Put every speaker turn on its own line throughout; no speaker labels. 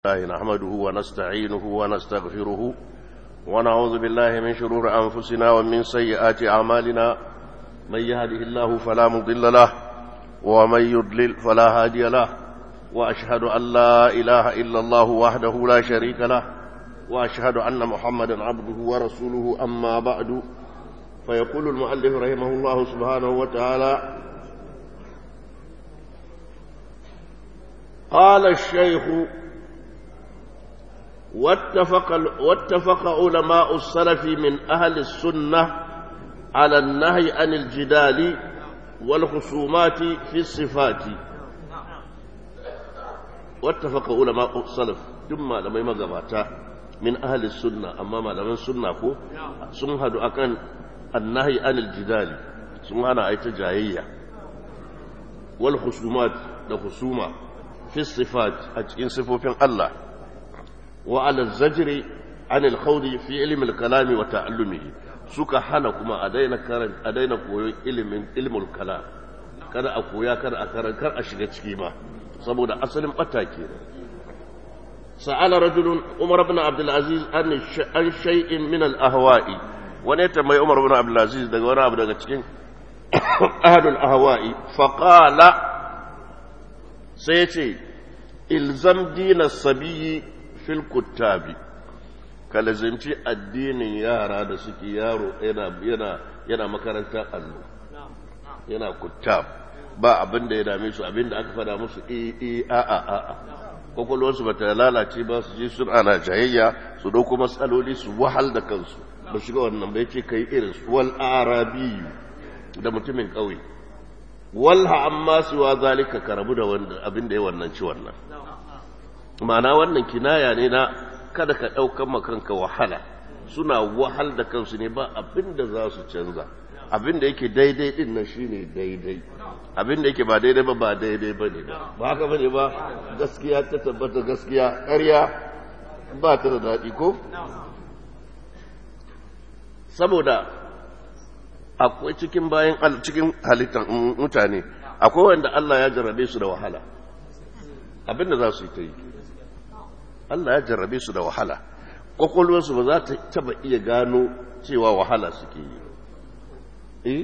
الله نحمده ونستعينه ونستغفره ونعوذ بالله من شرور أنفسنا ومن سيئات أعمالنا من يهده الله فلا مضل له ومن يضلل فلا هادي له وأشهد أن لا إله إلا الله وحده لا شريك له وأشهد أن محمدا عبده ورسوله أما بعد فيقول المؤلف رحمه الله سبحانه وتعالى قال الشيخ واتفق, واتفق علماء السلف من أهل السنة على النهي عن الجدال والخصومات في الصفات واتفق علماء السلف ثم لما يمغباتا من أهل السنة أمام لمن سنة كو سنهد أكن النهي عن الجدال سنهنا أي تجاهية والخصومات لخصومة في الصفات أجئين صفوفين الله وعلى الزجر عن الخوض في علم الكلام وتعلمه suka hana kuma a daina karan a daina koyon ilimin ilmul kalam kada a koya kada a karan kar a shiga ciki ma saboda asalin bata ke sa'ala rajulun umar ibn abdul aziz an an shay'in min al ahwa'i wani ta mai umar ibn abdul aziz daga wani abu daga cikin ahadul ahwa'i fa qala sai ya ce ilzam dina sabiyyi fil kuttabi ka lazimci addinin yara da suke yaro yana yana yana makarantar allo yana kuttab ba abin da ya dame su abin da aka fada musu e e a a a a kwakwalwarsu ba ta lalace ba su je sun ana jayayya su dauko matsaloli su wahal da kansu ba shiga wannan bai ce kai irin su wal arabi da mutumin ƙauye walha amma siwa zalika ka rabu da wanda abin da ya wannan ci wannan ma'ana wannan kinaya ne na kada ka ɗaukan makanka wahala suna wahal da kansu ne ba abin da za su canza abin da yake daidai din nan shine daidai abin da yake ba daidai ba ba daidai ba ne ba haka bane ba gaskiya ta tabbata gaskiya ƙarya ba ta da daɗi ko saboda akwai cikin bayan cikin halittar mutane akwai wanda Allah ya jarrabe su da wahala abin da za su yi ta yi Allah ya jarrabe su da wahala kwakwalwarsu ba za ta taba iya gano cewa wahala suke yi eh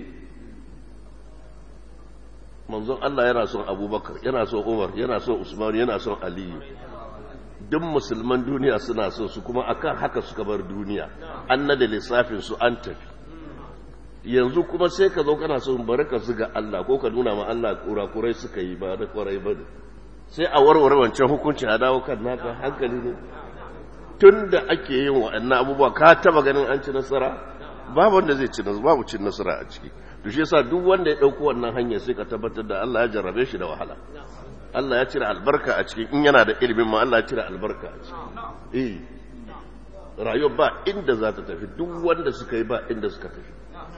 manzon Allah yana son abubakar yana son umar yana son usman yana son aliyu duk musulman duniya suna son su kuma akan haka suka bar duniya an nada lissafin su an tafi yanzu kuma sai ka zo kana son bari ka zuga Allah ko ka nuna ma Allah kurakurai suka yi ba da kwarai ba sai a warware wancan hukunci a dawo kan naka hankali ne tun da ake yin waɗannan abubuwa ka taba ganin an ci nasara babu wanda zai ci nasara babu cin nasara a ciki to shi yasa duk wanda ya ɗauko wannan hanyar sai ka tabbatar da Allah ya jarrabe shi da wahala Allah ya cire albarka a ciki in yana da ilimin ma Allah ya cire albarka a ciki eh rayuwa ba inda za ta tafi duk wanda suka yi ba inda suka tafi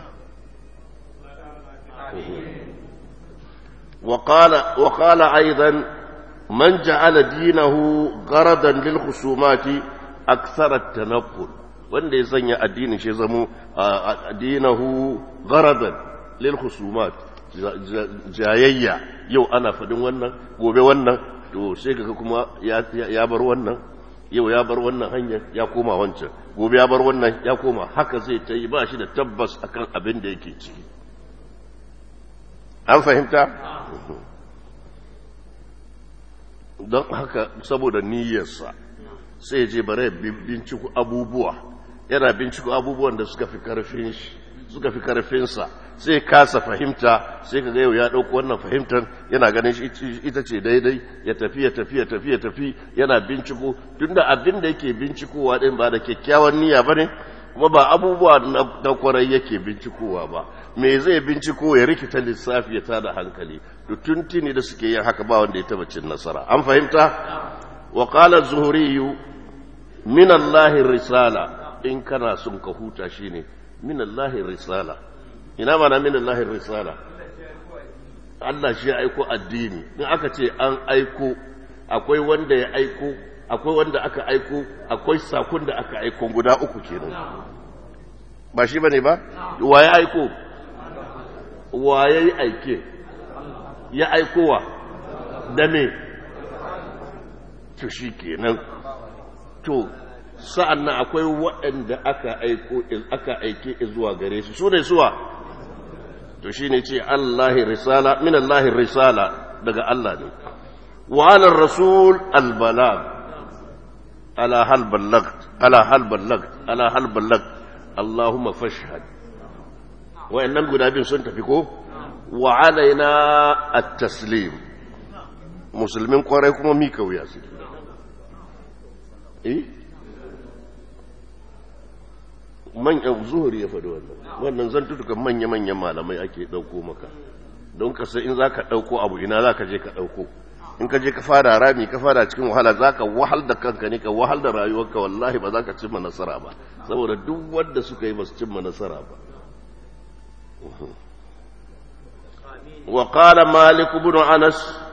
وقال وقال ايضا من جعل دينه غرضا للخصومات أكثر التنقل wanda ya sanya addinin shi zamo addinahu garadan lil khusumat jayayya yau ana fadin wannan gobe wannan to sai kaga kuma ya bar wannan yau ya bar wannan hanyar ya koma wancan gobe ya bar wannan ya koma haka zai ta yi ba shi da tabbas akan abin da yake ciki an fahimta don haka saboda niyyarsa sai je bare binciko abubuwa yana binciko abubuwan da suka fi karfin shi suka fi karfinsa sai kasa fahimta sai ka ga yau ya dauko wannan fahimtar yana ganin shi ita ce daidai ya tafi ya tafi ya tafi ya tafi yana binciko tunda abin da yake bincikowa din ba da kyakkyawan niyya bane kuma ba abubuwa na kwarai yake bincikowa ba me zai binciko ya rikita lissafi ya tada hankali da tuntuni da suke yin haka ba wanda ya taba cin nasara an fahimta wa qala zuhri min Allah risala in kana son ka huta shine min Allah risala ina mana min Allah risala Allah shi ya aiko addini in aka ce an aiko akwai wanda ya aiko akwai wanda aka aiko akwai sakon da aka aiko guda uku kenan ba shi bane ba wa ya aiko wa ya yi aike ya aikowa da me to shi kenan to sa'an nan akwai waɗanda aka aiko aka aike zuwa gare su su ne suwa to shi ne ce Allahi risala min Allahi risala daga Allah ne wa ala rasul albalag ala hal ballagt ala hal ballagt ala hal ballagt Allahumma fashhad wa'annan guda biyu sun tafi ko wa alaina at-taslim musulmin kwarai kuma mika wuya su eh manyan zuhuri ya faɗi wannan wannan zan tutuka manya-manyan malamai ake ɗauko maka don ka sai in za ka ɗauko abu ina za ka je ka ɗauko in ka je ka fara rami ka fara cikin wahala za ka wahal da kanka ne ka wahal da rayuwarka wallahi ba za ka cimma nasara ba saboda duk wanda suka yi ba su cimma nasara ba wa qala malik ibn anas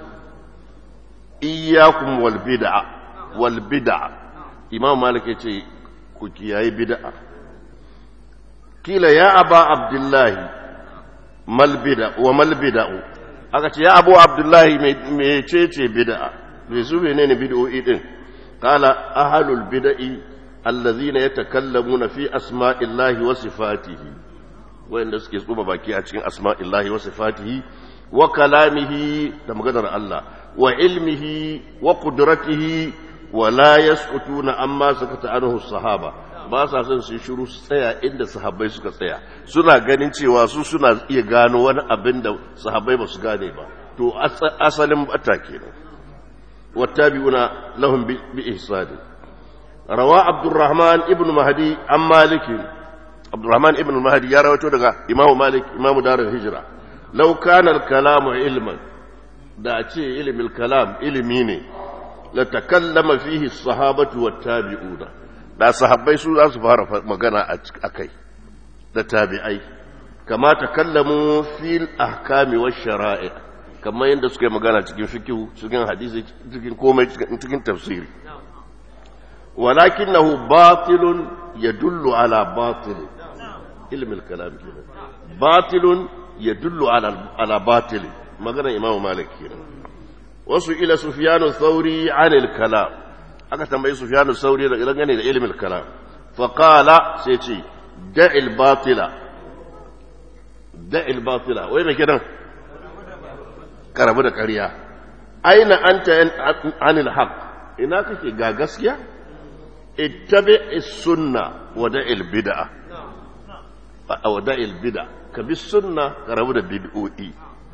iyyakum wal bid'a wal bid'a imam malik yace ku kiyaye bid'a kila ya aba abdullahi mal bid'a wa mal bid'u aka ce ya abu abdullahi me cece bid'a me su menene bid'o'i din qala ahlul bid'i allazina yatakallamuna fi asma'illahi wa sifatihi wanda suke tsuba baki a cikin asma'illahi wa sifatihi wa kalamihi da maganar Allah wa ilmihi wa qudratihi wa la yasqutuna amma sakata anhu sahaba ba sa son su shiru su tsaya inda sahabbai suka tsaya suna ganin cewa su suna iya gano wani abin da sahabbai ba su gane ba to asalin bata kenan wattabi'una lahum bi ihsani rawa abdurrahman ibn mahdi an malik abdurrahman ibn mahdi ya rawaito daga imamu malik imamu darul hijra law kana al-kalamu ilman da a ce ilimin kalam ilimi ne la takallama fihi as-sahabatu wat-tabi'una da sahabbai su za su fara magana a kai da tabi'ai kama ta kallamu fil ahkami wa shara'i kamar yadda suka yi magana cikin fikihu cikin hadisi cikin komai cikin tafsiri walakinahu batilun yadullu ala batil ilmin kalam kenan batilun yadullu ala ala batil magana imamu malik kenan wasu ila sufyanu thauri anil kalam aka tambayi Sufyanu Sauri da gane da ilimin kalam fa qala sai ce da'il batila da'il batila wai me kidan karabu da ƙarya aina anta anil haqq ina kake ga gaskiya ittabi sunna wa da'il bid'a wa da'il bid'a ka bi sunna karabu da bid'o'i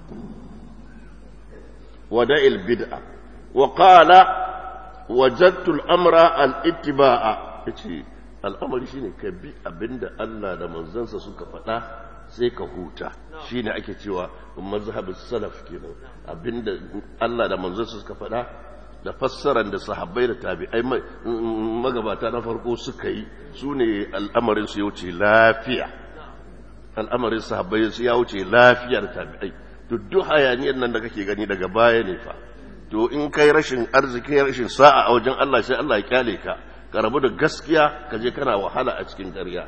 wa da'il bid'a wa qala wajattul amra al-ittiba'a yace al'amari shine ka bi abinda Allah da manzansa suka faɗa sai ka huta shine ake cewa mazhabus salaf kenan abinda Allah da manzansa suka faɗa da fassaran da sahabbai da tabi'ai magabata na farko suka yi sune al'amarin su ya wuce lafiya al'amarin sahabbai su ya wuce lafiyar tabi'ai duk hayaniyar nan da kake gani daga baya ne fa to in kai rashin arziki rashin sa'a a wajen Allah sai Allah ya kyale ka ka rabu da gaskiya ka je kana wahala a cikin ƙarya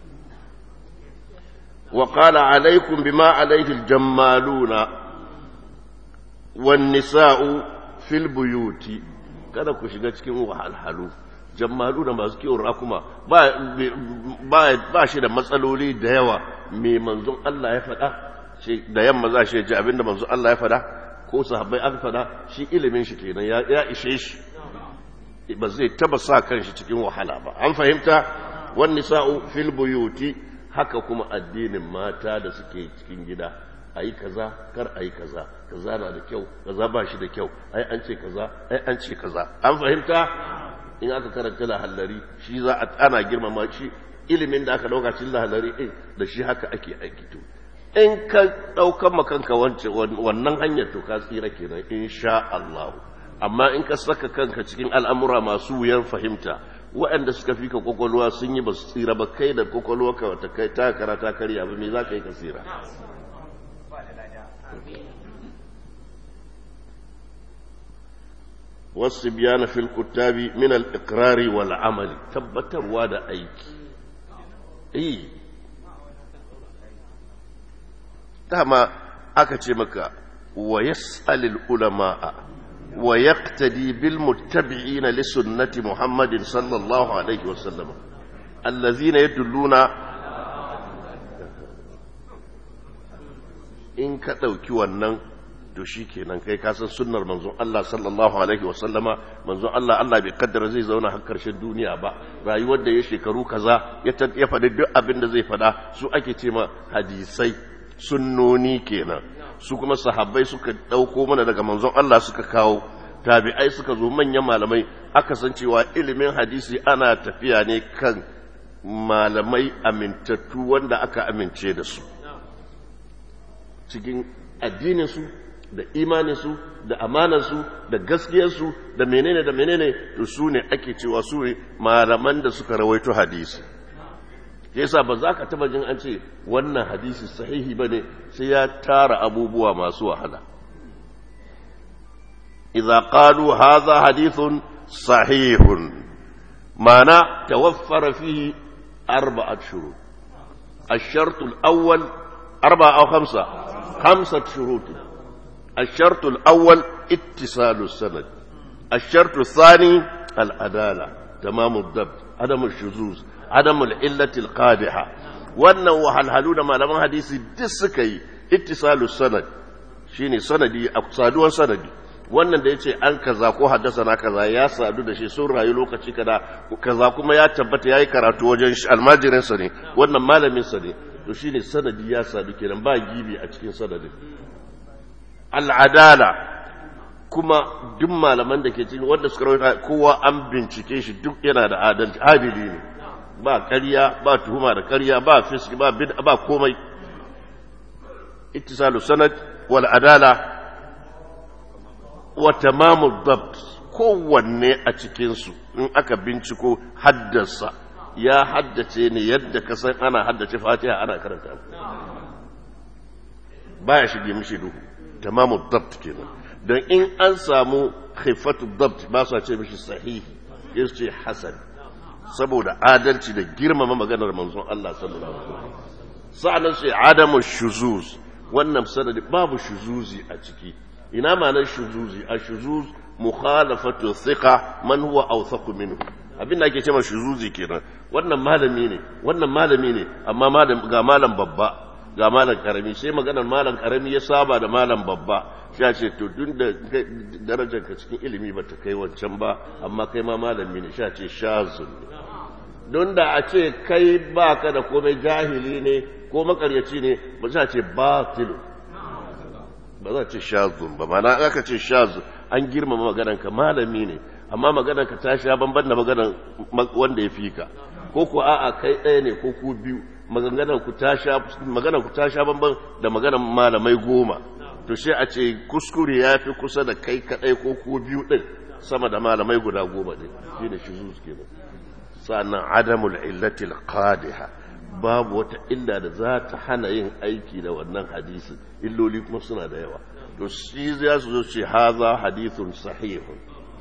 wa qala alaikum bima alaihi aljammaluna wan nisa'u fil buyuti kada ku shiga cikin wahalhalu jammalu da masu kiwon rakuma ba ba shi da matsaloli da yawa me manzon Allah ya faɗa da yamma za shi ji abinda manzon Allah ya faɗa ko sahabbai aka fada shi ilimin shi kenan ya ishe shi ba zai taba sa kanshi cikin wahala ba an fahimta wan nisa'u fil buyuti haka kuma addinin mata da suke cikin gida ayi kaza kar ayi kaza kaza na da kyau kaza ba shi da kyau ai an ce kaza ai an ce kaza an fahimta in aka karanta lahallari shi za a ana girmama shi ilimin da aka dauka cikin lahallari eh da shi haka ake aiki to in ka ɗaukan makanka wannan hanyar to ka tsira kenan insha Allah amma in ka saka kanka cikin al'amura masu wuyan fahimta waɗanda suka fi ka kwakwalwa sun yi ba su tsira ba kai da kwakwalwa ka wata kai ta karata karya ba me za ka yi ka tsira wasu biyana fil kuttabi min al-iqrari wal amali tabbatarwa da aiki eh dama aka ce maka wa yas'alil ulama'a wa yaqtadi bil muttabi'ina li sunnati Muhammadin sallallahu alaihi wasallam allazina yadulluna in ka ɗauki wannan to shi kenan kai ka san sunnar manzon Allah sallallahu alaihi wa sallama manzon Allah Allah bai kaddara zai zauna har karshen duniya ba rayuwar da ya shekaru kaza ya ya faɗi duk abin da zai faɗa su ake ce ma hadisai sunnoni kenan su kuma sahabbai suka ɗauko mana daga manzon Allah suka kawo tabi'ai suka zo manyan malamai aka san cewa ilimin hadisi ana tafiya ne kan malamai amintattu wanda aka amince da su cikin addininsu da imaninsu da amanarsu da gaskiyarsu da menene da menene to su ne ake cewa su ne malaman da suka rawaito hadisi yasa ba za ka taba jin an ce wannan hadisi sahihi ba ne sai ya tara abubuwa masu wahala idza qalu hadha hadithun sahihun ma'ana tawaffara fihi arba'at shurut الشرط الأول أربعة أو خمسة خمسة شروط الشرط الأول اتصال السند الشرط الثاني العدالة تمام الضبط عدم الشذوذ عدم العلة القادحة wannan wahalhalu da malaman hadisi duk suka yi ittisalu sanad shine sanadi a saduwar sanadi wannan da yace an kaza ko haddasa na kaza ya sadu da shi sun rayu lokaci kaza kaza kuma ya tabbata yayi karatu wajen almajirin sa ne wannan malamin sa ne to shine sanadi ya sadu kenan ba gibi a cikin sanadin al'adala kuma duk malaman da ke cikin wanda suka rawaita kowa an bincike shi duk yana da adalci adili ne ba ƙarya ba tuhuma da ƙarya ba fiski ba bid'a ba komai ittisalu sanad wal adala wa tamamu dabt kowanne a cikin su in aka binciko haddasa ya haddace ne yadda ka san ana haddace fatiha ana karanta baya shige mishi duhu tamamu dabt kenan don in an samu khifatu dabt ba su ce mishi sahihi ya ce hasan saboda adalci da girmama maganar manzon Allah sallallahu alaihi wasallam sa'annan sai adamu shuzuz wannan sanadi babu shuzuzi a ciki ina ma'anar shuzuzi a shuzuz mukhalafatu thiqa man huwa awthaqu minhu abin da ake cewa shuzuzi kenan wannan malami ne wannan malami ne amma malam ga malam babba ga malam karami sai maganar malam karami ya saba da malam babba sai ce to duk da darajar ka cikin ilimi ba ta kai wancan ba amma kai ma malami ne sai ce shazun don da a ce kai baka da komai jahili ne ko makaryaci ne ba za ce batil ba za ce shazun ba mana aka ce shazun an girmama maganar ka malami ne amma maganar ka ta sha banban da maganar wanda ya fi ka ko ko a'a kai ɗaya ne ko ku biyu maganar ku ta sha maganar ku ta sha banban da maganar malamai goma to sai a ce kuskure ya fi kusa da kai kaɗai ko ku biyu ɗin sama da malamai guda goma ɗin shi ne shi zuwa kenan sannan adamul illatil qadiha babu wata illa da za ta hana yin aiki da wannan hadisi illoli kuma suna da yawa to shi za su zo ce haza hadithun sahihun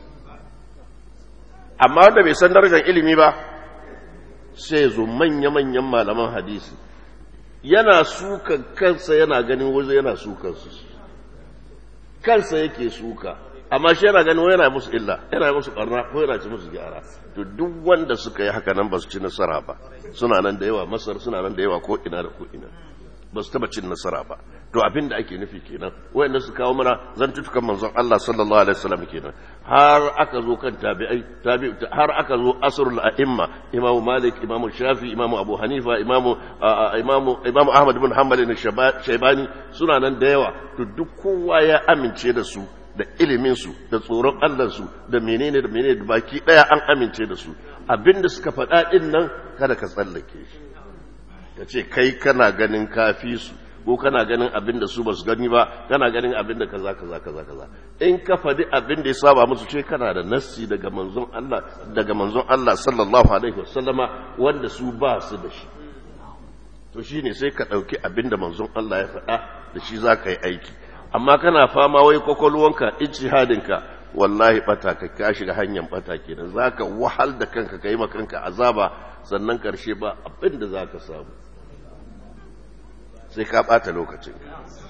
amma wanda bai san darajar ilimi ba sai zo manya-manyan malaman hadisi yana sukan kansa yana ganin waje yana sukan su kansa yake suka amma shi yana ganin yana musu illa yana musu barna ko yana ci musu gyara to duk wanda suka yi haka nan ba su ci nasara ba suna nan da yawa masar suna nan da yawa ko ina da ko ina ba su taba cin nasara ba to abin da ake nufi kenan wayanda su kawo mana zantutukan manzon Allah sallallahu alaihi wasallam kenan har aka zo kan tabi'ai tabi'u har aka zo asrul a'imma imam malik imam shafi imam abu hanifa imam imam imam ahmad ibn hanbal ne shaybani suna nan da yawa to duk kowa ya amince da su da ilimin su da tsoron Allah su da menene da menene da baki daya an amince da su abinda suka faɗa din nan kada ka tsallake shi ka ce kai kana ganin kafi su ko kana ganin abin da su ba su gani ba kana ganin abin da kaza kaza kaza kaza in ka faɗi abin da ya saba musu ce kana da nassi daga manzon Allah daga manzon Allah sallallahu alaihi wasallama wanda su ba su da shi to shine sai ka ɗauki abin da manzon Allah ya faɗa da shi za ka yi aiki amma kana fama wai kwakwalwanka ijtihadinka wallahi bata ka ka shiga hanyar bata kenan zaka wahal da kanka kai ma kanka azaba sannan karshe ba abin da zaka samu sai ka bata lokacin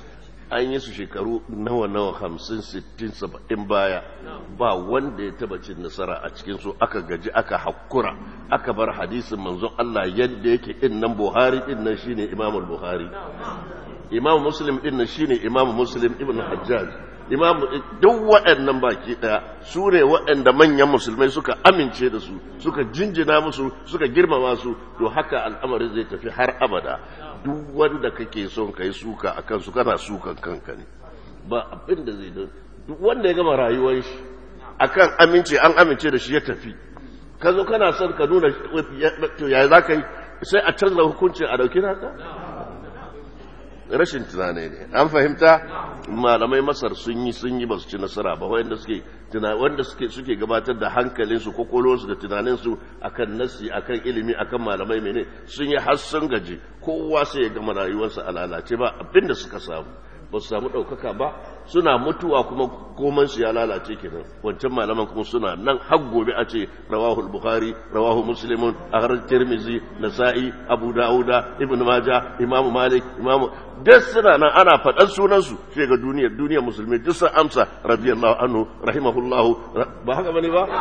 an yi su shekaru nawa nawa hamsin sittin saba'in baya ba wanda ya taba cin nasara a cikin su aka gaji aka hakura aka bar hadisin manzon Allah yadda yake din nan Buhari din nan shine Imam Buhari Imam Muslim din nan shine Imam Muslim ibn Hajjaj Imam duk waɗannan baki daya su ne waɗanda manyan musulmai suka amince da su suka jinjina musu suka girmama su to haka al'amari zai tafi har abada duk wanda kake son kai suka a kansu kana sukan kanka ne ba abin da zai duk wanda ya gama rayuwar shi akan amince an amince da shi ya tafi ka zo kana son ka nuna to ya za ka yi sai a canza hukuncin a dauki naka rashin tunani ne an fahimta malamai masar sun yi sun yi ba su ci nasara ba wanda suke wanda suke suke gabatar da hankalinsu kokolonsu da tunaninsu akan nasi akan ilimi akan malamai mene sun yi har sun gaji kowa sai ya gama rayuwarsa a lalace ba abinda suka samu ba su samu ɗaukaka ba suna mutuwa kuma komansu ya lalace kenan wancan malaman kuma suna nan har gobe a ce rawahul bukhari rawahu muslimun ahrar tirmizi nasa'i abu da'uda ibn maja imam malik imam duk suna nan ana faɗan sunansu sai ga duniyar duniyar musulmi duk sun amsa radiyallahu anhu rahimahullahu ba haka bane ba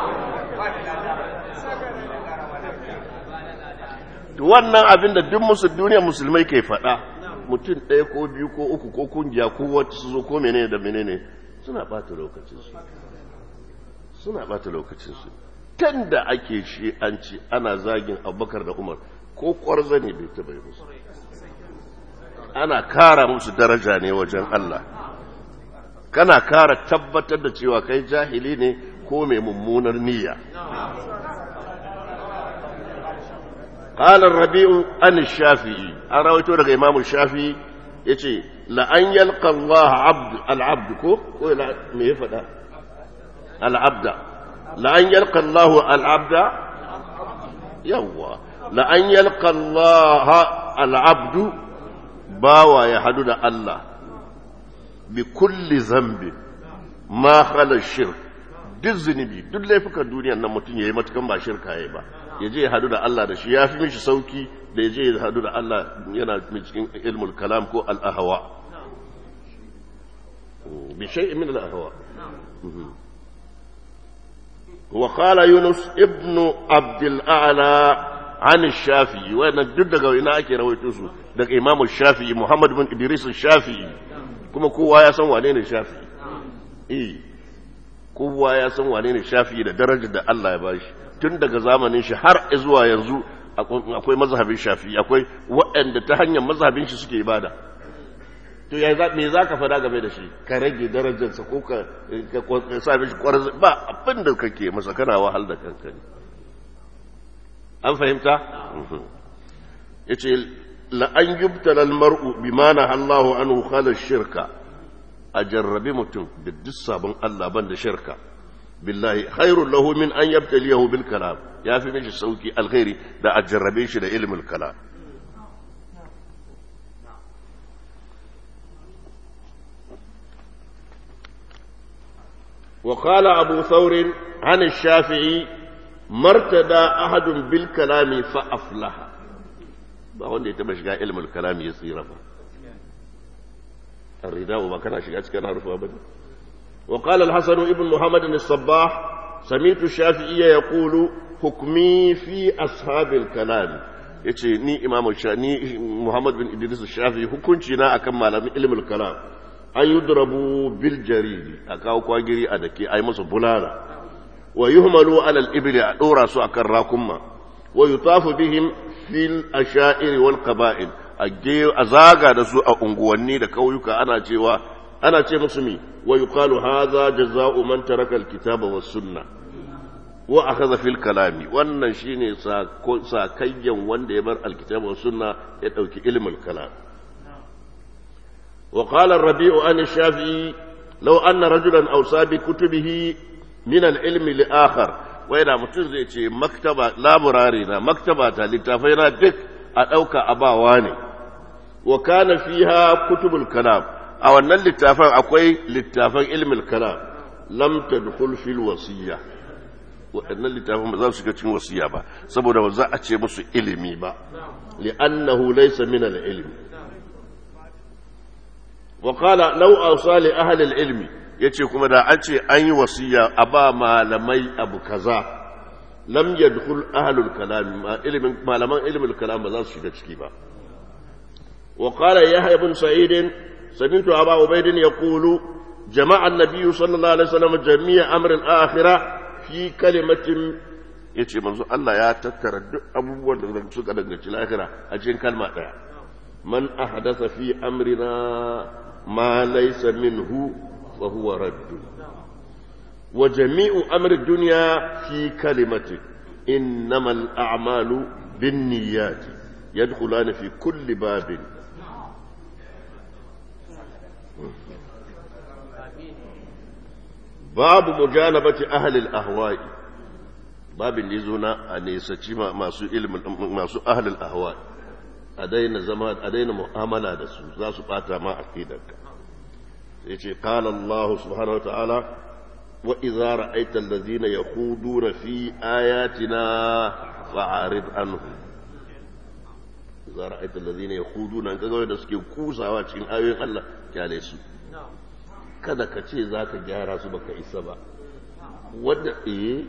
wannan abin da duk musu duniyar musulmai ke faɗa mutum ɗaya ko biyu ko uku ko kungiya ko wata su zo ko menene da menene suna ɓata lokacinsu suna ɓata lokacinsu kan da ake shi an ci ana zagin abubakar da umar ko ƙwarza ne bai taɓa yi musu ana kara musu daraja ne wajen Allah kana kara tabbatar da cewa kai jahili ne ko mai mummunar niyya قال الربيع عن الشافعي أرويته لك إمام الشافعي يتي لأن يلقى الله عبد العبد كو ولا ميفدا العبد لأن يلقى الله العبد يوا لأن يلقى الله العبد باوى يحدد الله بكل ذنب ما خلا الشرك duk zunubi duk laifukan duniyan nan mutum ya yi matukan ba shirka ya ba ya je ya hadu da Allah da shi ya fi mishi sauki da ya je ya hadu da Allah yana cikin ilmul kalam ko al'ahawa bi shay'in min al'ahawa wa qala yunus ibn abd al-a'la an shafi'i wannan duk daga ina ake rawaito su daga imamu shafi'i muhammad bin idris shafi'i kuma kowa ya san wane ne shafi'i eh kowa ya san wane ne shafi'i da darajar da Allah ya bashi tun daga zamanin shi har zuwa yanzu akwai mazhabin shafi'i akwai waɗanda ta hanyar mazhabin shi suke ibada to ya me za ka fada game da shi ka rage darajarsa ko ka sa mishi kwarar ba abin da kake masa kana wahal da kanka ne an fahimta ya ce la'an yubtala mar'u bima na Allahu anhu khala shirka a jarrabi mutum da duk sabon Allah ban da shirka billahi khairun lahu min an yabtaliyahu bil kalam ya fi mishi sauki alkhairi da a jarrabe shi da ilmul kalam وقال أبو ثور عن الشافعي مرتدى أحد بالكلام فأفلح ba wanda ya taba shiga ilmul kalami ya tsira ba الرداء ما كان شيء كان عرفه ابدا وقال الحسن ابن محمد الصباح سمعت الشافعي يقول حكمي في اصحاب الكلام yace ni imam ni Muhammad bin Idris Shafi hukunci na akan malamin ilmul kalam an yudrabu bil jaridi a kawo kwagiri a dake ai musu bulala wa yuhmalu ala al ibli a dora su akan rakumma wa yutafu bihim fil asha'ir wal qaba'il a zaga da su a unguwanni da kauyuka ana cewa ana ce musu mi wa yuqalu hadha jazaa'u man taraka alkitaba was sunna wa akhadha fil kalami wannan shine sakayyan wanda ya bar alkitaba was sunna ya dauki ilmul kalam wa qala ar-rabi'u an shafi'i law anna rajulan awsa bi kutubihi min al-ilmi li akhar wai da mutum zai ce maktaba laburare na maktaba ta littafai na duk a ɗauka abawa ne wa kana fiha kutubul kalam a wannan littafan akwai littafan ilmin kalam lam tadkhul fil wasiyya waɗannan littafan ba za su shiga cikin wasiya ba saboda ba za a ce musu ilimi ba li'annahu laysa min al-ilm wa qala law awsa li ahli al-ilmi yace kuma da an ce an yi wasiya a ba malamai abu kaza lam yadkhul ahli al-kalam ilmin malaman ilmin kalam ba za su shiga ciki ba wa qala yahya ibn sa'id sami'tu aba ubayd yaqulu jama'a an-nabiy sallallahu alaihi wasallam jami'a amr al-akhirah fi kalimatin yace manzo Allah ya tattara duk abubuwan da suka danganci lahira a cikin kalma daya man ahdatha fi amrina ما ليس منه فهو رد وجميع أمر الدنيا في كلمة إنما الأعمال بالنيات يدخلان في كل باب باب مجانبة أهل الأهواء باب اللي زونا أن يسجي ما سو ما سو أهل الأهواء a daina zama a daina mu'amala da su za su bata ma aqidarka sai ce qala Allah subhanahu wa ta'ala wa idza ra'aita allazina yakhuduna fi ayatina fa'arid anhum idza ra'aita allazina yakhuduna kaga da suke kusawa cikin ayoyin Allah kyale su kada ka ce zaka gyara su baka isa ba wanda eh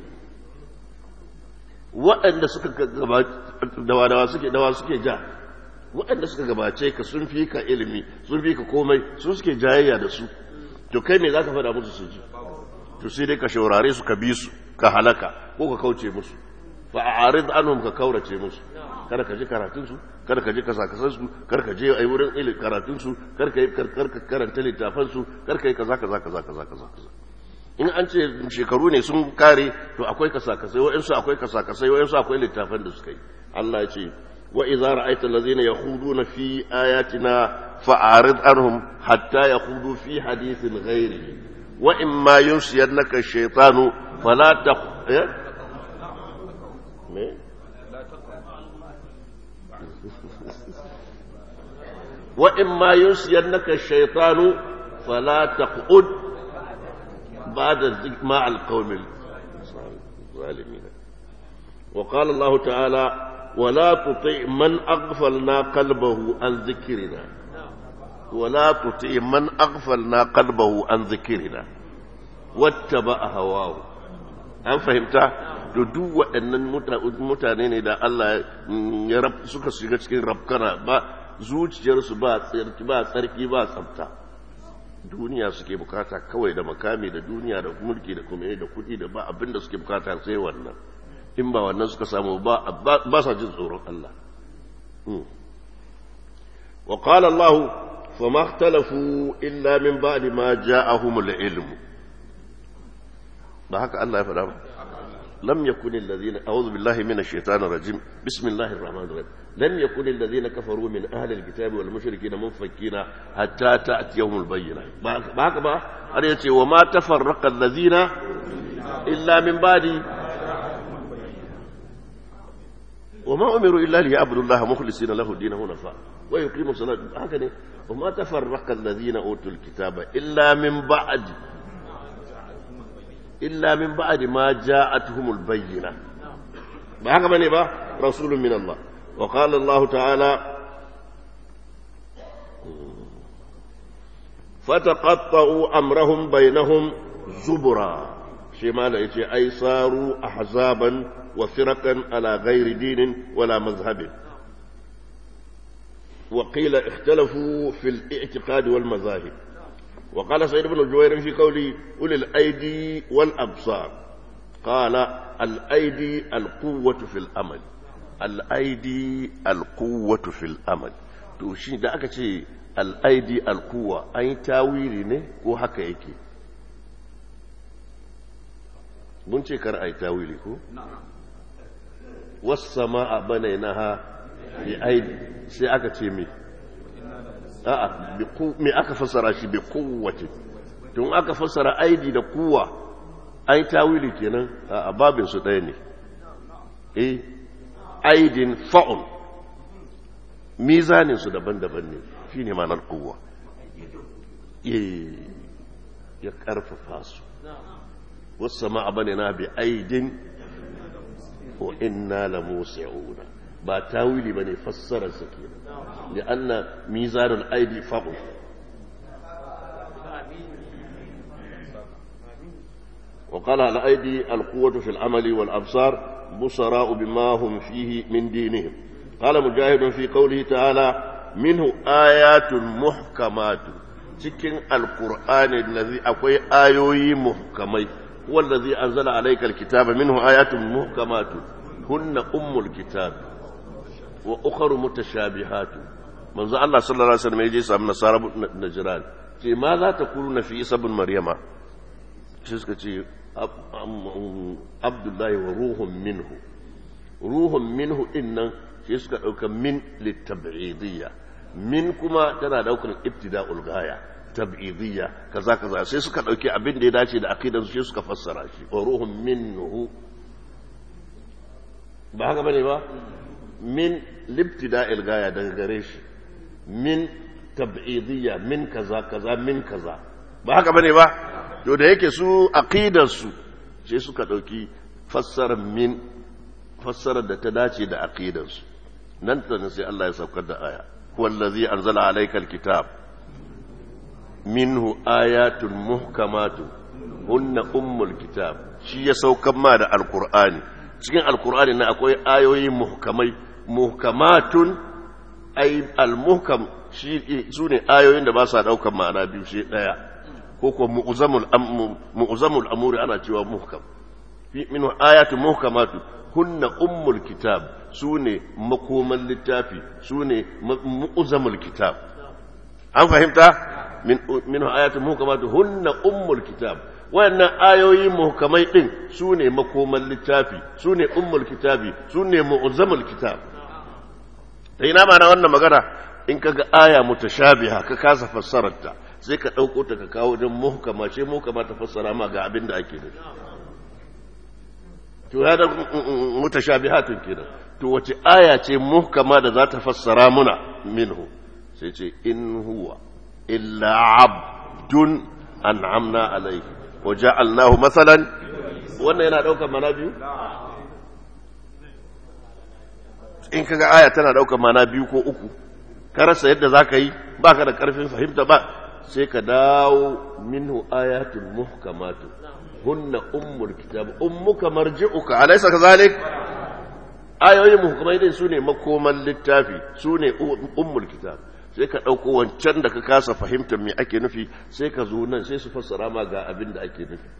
waɗanda suka dawa dawa suke dawa suke ja waɗanda suka gabace ka sun fi ka ilimi sun fi ka komai sun suke jayayya da su to kai me za ka faɗa musu su ji to sai dai ka shaurare su ka bi su ka halaka ko ka kauce musu fa a arid anhum ka kaurace musu kada ka ji karatun su kada ka ji kasakasan su kada ka je ai wurin ilimi karatun su kada ka yi ka karanta littafan su kada ka yi kaza kaza kaza kaza kaza in an ce shekaru ne sun kare to akwai kasakasai wa'insu akwai kasakasai wa'insu akwai littafan da suka yi Allah ya ce وإذا رأيت الذين يخوضون في آياتنا فأعرض عنهم حتى يخوضوا في حديث غيره وإما ينسينك الشيطان فلا تق إيه؟ وإما ينسينك الشيطان فلا تقعد بعد الذكر مع القوم الظالمين وقال الله تعالى ولا تطع من أغفلنا قلبه عن ذكرنا ولا تطع من أغفلنا قلبه عن ذكرنا واتبع هواه an fahimta da duk waɗannan mutane ne da Allah ya suka shiga cikin rabkana ba zuciyarsu ba tsarki ba tsarki ba tsafta duniya suke bukata kawai da makami da duniya da mulki da kuma da kuɗi da ba abin da suke bukata sai wannan in ba wannan suka samu ba sa jin tsoron Allah wa qala Allah fa ma ikhtalafu illa min ba'di ma ja'ahumul ilm ba haka Allah ya faɗa ba lam yakun alladhina a'udhu billahi minash shaitanir rajim bismillahir rahmanir rahim lam yakun alladhina kafaru min ahli alkitabi wal mushrikina munfakkina hatta ta'tiyahumul bayyinah ba haka ba har yace wa ma tafarraqa alladhina illa min ba'di وما أمروا إلا ليعبدوا الله مخلصين له الدين هنفاء ويقيموا الصلاة هكذا وما تفرق الذين أوتوا الكتاب إلا من بعد إلا من بعد ما جاءتهم البينة بهذا من يبقى رسول من الله وقال الله تعالى فتقطعوا أمرهم بينهم زبرا شمال يجي أي صاروا أحزابا وفرقا على غير دين ولا مذهب وقيل اختلفوا في الاعتقاد والمذاهب وقال سيد بن جوير في قوله أولي الأيدي والأبصار قال الأيدي القوة في الأمل الأيدي القوة في الأمل to shi da aka ce al'aidi alkuwa an yi tawili ne ko haka yake mun ce kar a yi tawili ko? wasu a bane na ha bi aidi sai aka ce me a'a me aka fassara shi bi kowace tun aka fassara aidi da kuwa an yi tawili kenan a babin su ɗaya ne eh aidin fa'un mizanin su daban-daban ne shi ne manar kowa ya ƙarfafa su wasu ma bane na bi aidin wa inna la musi'una ba tawili bane fassarar sa kenan li anna mizanul aidi fa'u وقال على أيدي القوة في العمل والأبصار بصراء بما هم فيه من دينهم قال مجاهد في قوله تعالى منه آيات محكمات cikin alkur'ani allazi akwai ayoyi muhkamai wallazi anzala alayka alkitaba minhu ayatun muhkamatun hunna ummul kitab wa ukhra mutashabihatun manzo Allah sallallahu alaihi wasallam yaje samu nasara najran ce ma za ta kuluna fi isa bin maryama shi suka ce abdullahi wa ruhun minhu ruhun minhu dinnan shi suka dauka min litab'idiyya min kuma tana daukar ibtida'ul gaya tab'idiyya kaza kaza sai suka dauki abin da ya dace da aqidan su suka fassara shi wa ruhun minhu ba haka bane ba min libtida'il gaya daga gare shi min tab'idiyya min kaza kaza min kaza ba haka bane ba to da yake su aqidar su sai suka dauki fassarar min fassarar da ta dace da aqidar su nan ta sai Allah ya saukar da aya wallazi anzala alaykal kitab minhu ayatun muhkamatun hunna ummul kitab shi ya saukar ma da alqur'ani cikin alqur'ani na akwai ayoyi muhkamai muhkamatun ay almuhkam shi su ne ayoyin da ba sa daukan ma'ana biyu shi daya ko ko mu'zamul mu'zamul amuri ana cewa muhkam fi min ayatu muhkamatu hunna ummul kitab su ne makoman littafi su ne mu'zamul kitab an fahimta min min ayatu muhkamatu hunna ummul kitab wayannan ayoyi muhkamai din su ne makoman littafi su ne ummul kitabi su ne mu'zamul kitab da ina ma na wannan magana in kaga aya mutashabiha ka kasa fassararta sai ka ɗauko ta ka kawo don muhkama ce muhkama ta fassara ma ga abin da ake nufi to ya da mutashabihatun kenan to wace aya ce muhkama da za ta fassara muna minhu sai ce in huwa illa abdun an'amna alaihi wa ja'alnahu masalan wannan yana daukar mana biyu in kaga aya tana daukar mana biyu ko uku ka rasa yadda zaka yi baka da karfin fahimta ba sai ka dawo minhu ayatul muhkamatu hunna ummul kitab ummuka marji'uka alaysa kadhalik ayoyi muhkamai din sune makoman littafi sune ummul kitab sai ka dauko wancan da ka kasa fahimtar me ake nufi sai ka zo nan sai su fassara ma ga abin da ake nufi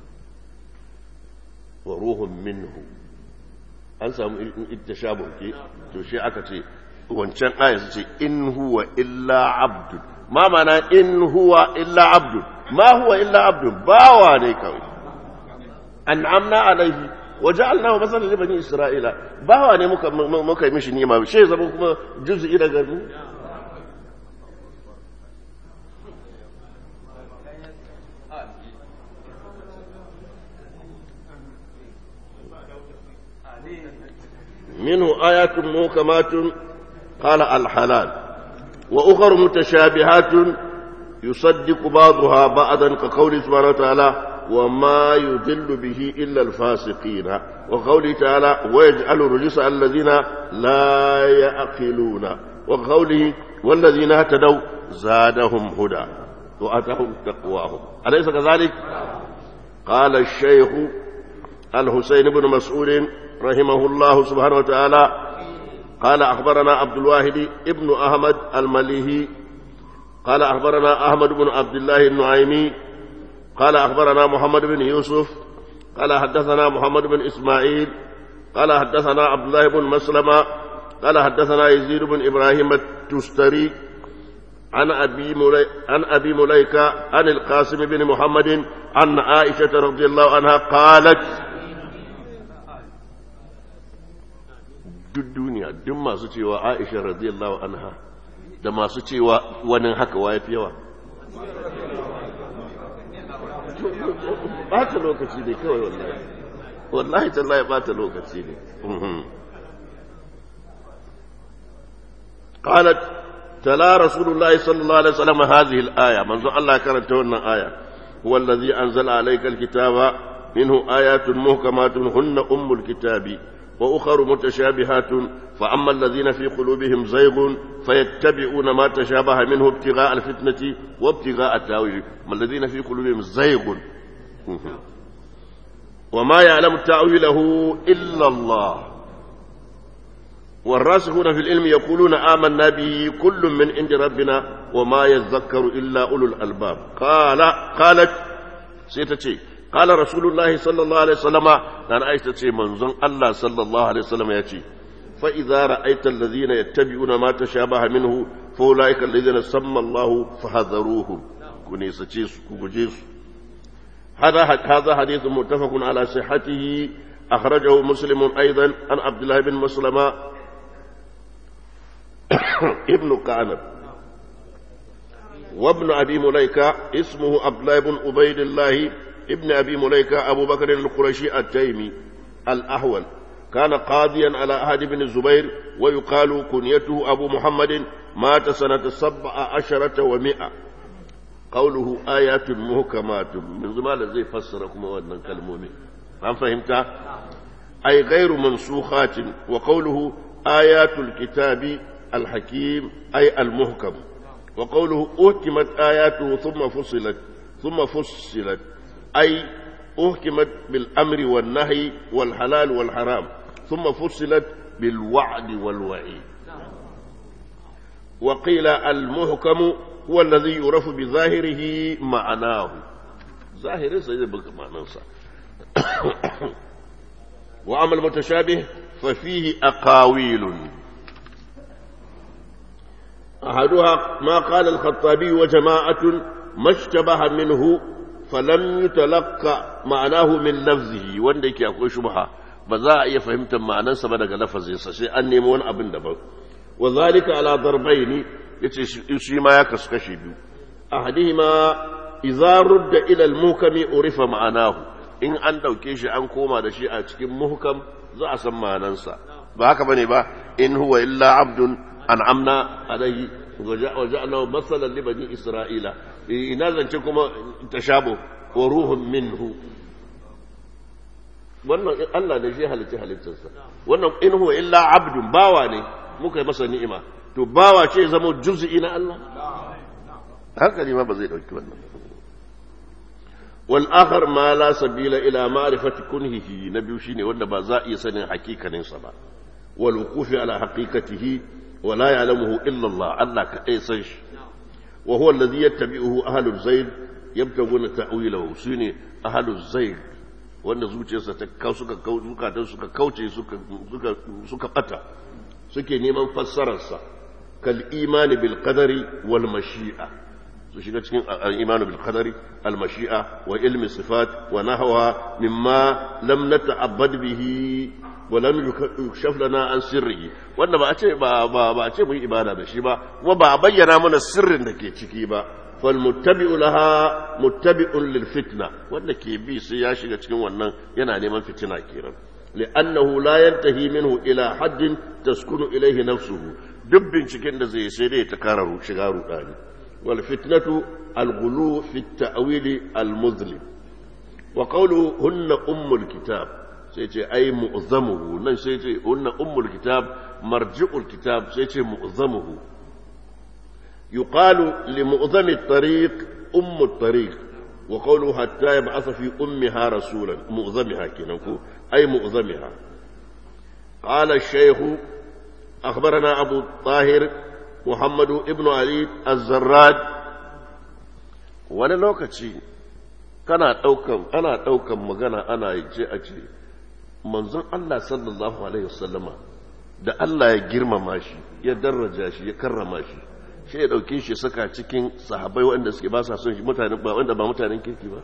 wa ruhun minhu an samu ittashabu ke to shi aka ce wancan aya su ce in huwa illa abdun ma mana in huwa illa abdun ma huwa illa abdun bawa ne kawai an'amna alaihi waja'alnahu masalan li bani isra'ila bawa ne muka muka yi mishi ni'ima shi zama kuma juz'i daga mu منه آيات محكمات قال الحلال وأخر متشابهات يصدق بعضها بعضا كقوله سبحانه وتعالى وما يضل به إلا الفاسقين وقوله تعالى ويجعل الرجس على الذين لا يعقلون وقوله والذين اهتدوا زادهم هدى وأتاهم تقواهم أليس كذلك قال الشيخ الحسين بن مسعود رحمه الله سبحانه وتعالى قال أخبرنا عبد الواحد ابن أحمد المليهي قال أخبرنا أحمد بن عبد الله النعيمي قال أخبرنا محمد بن يوسف قال حدثنا محمد بن إسماعيل قال حدثنا عبد الله بن مسلمة قال حدثنا يزيد بن إبراهيم التستري عن أبي, ملي... عن أبي مليكة عن القاسم بن محمد عن عائشة رضي الله عنها قالت duk duniya duk masu cewa aisha radiyallahu anha da masu cewa wani haka wa fi yawa bata lokaci ne kawai wallahi wallahi tallahi bata lokaci ne قالت تلا رسول الله صلى الله عليه وسلم هذه الآية منذ الله كانت هنا آية هو الذي أنزل عليك الكتاب منه آيات محكمات هن أم الكتاب وأخر متشابهات فأما الذين في قلوبهم زيغ فيتبعون ما تشابه منه ابتغاء الفتنة وابتغاء التاويل ما الذين في قلوبهم زيغ وما يعلم تأويله إلا الله والراسخون في العلم يقولون آمنا به كل من عند ربنا وما يذكر إلا أولو الألباب قال قالت سيتتي قال رسول الله صلى الله عليه وسلم أنا عايشة منزون الله صلى الله عليه وسلم يأتي فإذا رأيت الذين يتبعون ما تشابه منه فأولئك الذين سمى الله فحذروهم كنيسة كوجيس هذا هذا حديث متفق على صحته أخرجه مسلم أيضا عن عبد الله بن مسلمة ابن كعنب وابن أبي مليكة اسمه عبد الله بن عبيد الله ابن أبي مليكة أبو بكر القرشي التيمي الأحول كان قاضيا على عهد بن الزبير ويقال كنيته أبو محمد مات سنة سبع عشرة ومئة قوله آيات محكمات من زمان زي فسركم وأن كلمومي هل فهمت أي غير منسوخات وقوله آيات الكتاب الحكيم أي المحكم وقوله أهكمت آياته ثم فصلت ثم فصلت أي أهكمت بالأمر والنهي والحلال والحرام ثم فصلت بالوعد والوعيد وقيل المحكم هو الذي يعرف بظاهره معناه ظاهر سيدبك معناه وأما المتشابه ففيه أقاويل أحدها ما قال الخطابي وجماعة ما اشتبه منه فلم يتلقى معناه من لفظه wanda yake akwai shubha ba za a iya fahimtar ma'anarsa ba daga lafazinsa sai an nemi wani abin daban wa zalika ala darbaini yace shi ma ya kasu kashi biyu ahadihima idza rudda ila al-muhkami urifa ma'anahu in an dauke shi an koma da shi a cikin muhkam za a san ma'anarsa ba haka bane ba in huwa illa abdun an'amna alayhi wa ja'alnahu masalan li bani isra'ila ina zance kuma tashabu wa ruhun minhu wannan Allah ne shi halicci halittarsa wannan in huwa illa abdun bawa ne muka yi masa ni'ima to bawa ce zama juz'i na Allah hankali ma ba zai dauki wannan wal akhar ma la sabila ila ma'rifati kunhihi na biyu shine wanda ba za a iya sanin hakikanin sa ba wal wuqufi ala haqiqatihi wa la ya'lamuhu illa Allah Allah ka dai san shi wa huwa alladhi yattabi'uhu ahlul zayd yabtaguna ta'wilahu shine ahlul zayd wanda zuciyarsa ta kau suka kau zukatan suka kauce suka suka suka bata suke neman fassararsa kal imani bil qadari wal mashi'a su shiga cikin al-imanu bil qadari al mashi'a wa ilmi sifat wa nahwa mimma lam nata'abbad bihi wa lam yukshaf lana an sirrihi wanda ba a ce ba ba a ce mu yi ibada da shi ba kuma ba a bayyana mana sirrin da ke ciki ba fal muttabi'u laha muttabi'un lil fitna wanda ke bi sai ya shiga cikin wannan yana neman fitina kenan لأنه لا ينتهي منه إلى حد تسكن إليه نفسه دب cikin da zai sai dai ta kara shiga rudani wal fitnatu al ghulu fi at ta'wil al muzlim wa qawluhu hunna ummul kitab sai ce ai mu'zamuhu nan sai ce hunna ummul kitab marji'ul kitab sai ce mu'zamuhu yuqalu li mu'zami at-tariq ummu at-tariq wa qawluhu hatta yab'atha fi ummiha rasulan mu'zamiha kenan ko أي مؤذمها قال الشيخ أخبرنا أبو الطاهر محمد ابن علي الزراد wani lokaci kana ɗaukan ana ɗaukan magana ana ce a ce manzon Allah sallallahu alaihi wasallama da Allah ya girmama shi ya daraja shi ya karrama shi shi ya ɗauke shi saka cikin sahabai waɗanda suke ba sa son shi mutane ba wanda ba mutanen kirki ba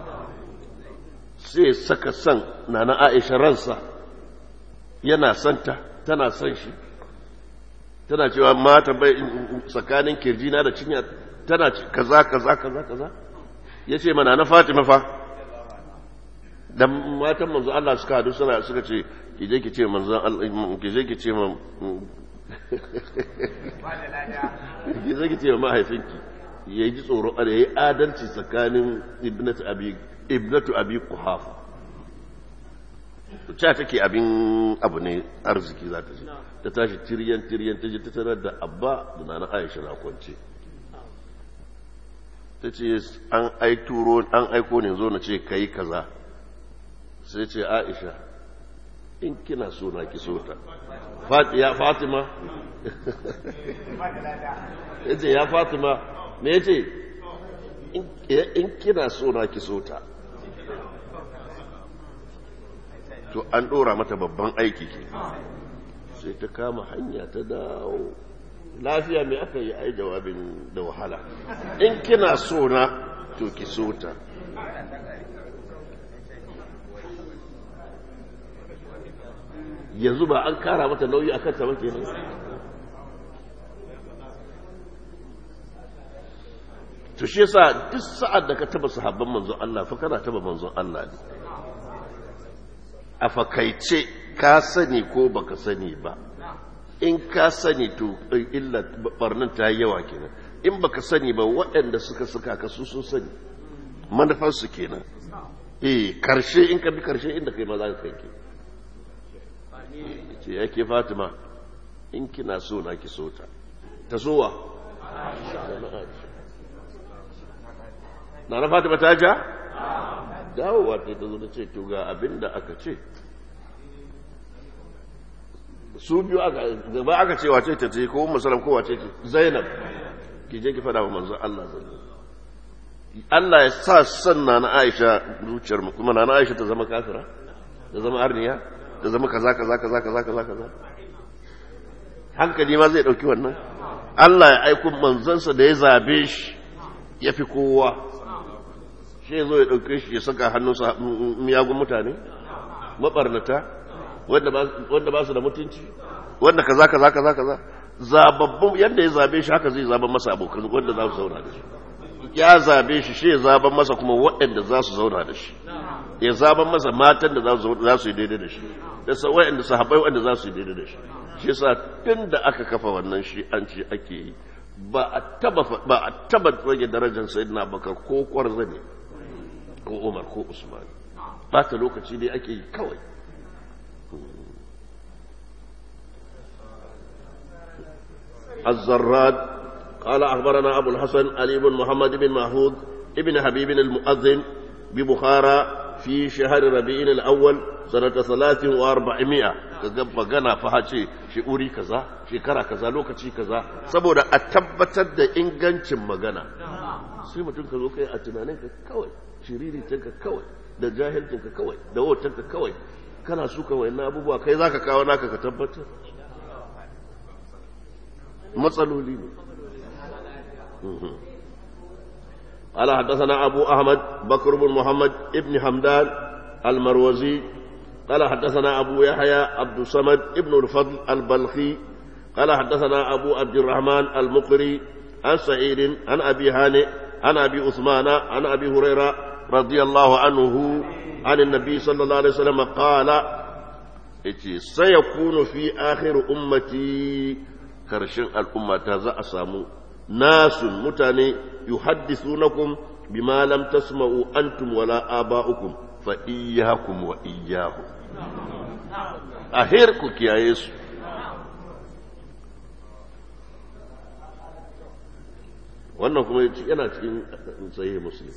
sai saka son na na aisha ransa yana santa tana son shi tana cewa mata bai tsakanin kirjina da cinya tana kaza kaza kaza kaza ya ce mana na fatima fa da matan manzo Allah suka hadu suna suka ce ki je ki ce manzo Allah ki je ki ce ma ki je ki ce ma mahaifinki ya ji tsoro ya yi adalci tsakanin ibnatu abi ibnatu abi kuhafa ta take abin abu ne arziki za ta ji ta tashi tiryan tiryan ta ji ta tarar da abba da nana aisha na kwance ta ce an aituro an aiko ne zo na ce kai kaza sai ce aisha in kina so na ki so ta ya fatima ya ce ya fatima me ya ce in kina so na ki so ta to an ɗora mata babban aiki ke sai ta kama hanya ta dawo lafiya mai aka yi ai jawabin da wahala in kina so na to ki so ta yanzu ba an kara mata nauyi a kanta ba kenan to shi yasa duk sa'ad da ka taba sahabban manzon Allah fa kana taba manzon Allah ne a fakaice ka sani ko baka sani ba in ka sani to illa barnan ta yi yawa kenan in baka sani ba waɗanda suka suka ka su sun sani manufarsu kenan eh karshe in ka bi karshe inda kai ma za ka kai ke ce yake fatima in kina so na ki so ta ta sowa na na fatima ta ja dawowa ta ta zo ta ce to ga abin da aka ce su biyu aka gaba aka ce wace ta ce ko musalam ko wace ce zainab ki je ki fada wa manzon Allah zai Allah ya sa sanna na Aisha zuciyar mu kuma na Aisha ta zama kafira ta zama arniya ta zama kaza kaza kaza kaza kaza kaza hankali ma zai dauki wannan Allah ya aiko manzansa da ya zabe shi ya fi kowa shi ya zo ya dauke shi ya saka hannunsa miyagun mutane mabarnata wanda ba su da mutunci wanda kaza kaza kaza kaza zababbun yadda ya zabe shi haka zai zaben masa abokan wanda za su zauna da shi ya zabe shi shi ya zaben masa kuma waɗanda za su zauna da shi ya zaben masa matan da za su yi daidai da shi da waɗanda sahabbai waɗanda za su yi daidai da shi shi yasa tun da aka kafa wannan shi an ce ake yi ba a taba ba a taba rage darajar sayyidina bakar ko kwarzane ko umar ko usman ba ta lokaci dai ake yi kawai الزراد قال أخبرنا أبو الحسن علي بن محمد بن محمود ابن حبيب المؤذن ببخارى في شهر ربيع الأول سنة ثلاث وأربعمائة كذب جنا فهاتي شعوري كذا شكرا كذا لوكتي كذا سبودا أتبتت دا إنغانش مغانا sai mutum ka zo kai a tunaninka kawai shiriritinka kawai da jahilcinka kawai da wotanka kawai kana suka wayannan abubuwa kai zaka kawo naka ka tabbatar matsaloli ne قال حدثنا أبو أحمد بكر بن محمد ابن حمدان المروزي قال حدثنا أبو يحيى عبد الصمد ابن الفضل البلخي قال حدثنا أبو عبد الرحمن المقري عن سعيد عن أبي هانئ عن أبي عثمان عن أبي هريرة رضي الله عنه عن النبي صلى الله عليه وسلم قال سيكون في آخر أمتي karshen al'umma ta za a samu nasun mutane yuhaddithunakum bima lam tasma'u antum wala aba'ukum fa iyyakum wa iyyahum ahir ku kiyaye su wannan kuma yana cikin sahih muslim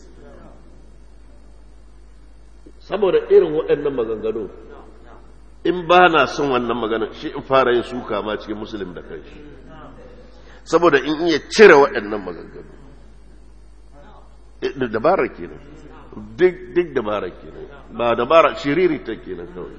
saboda irin waɗannan maganganu in ba na son wannan magana shi in fara yin suka ma cikin musulun da kanshi saboda in iya cire waɗannan maganganu da dabara kenan duk duk dabara kenan ba dabara shiriri ta kenan kawai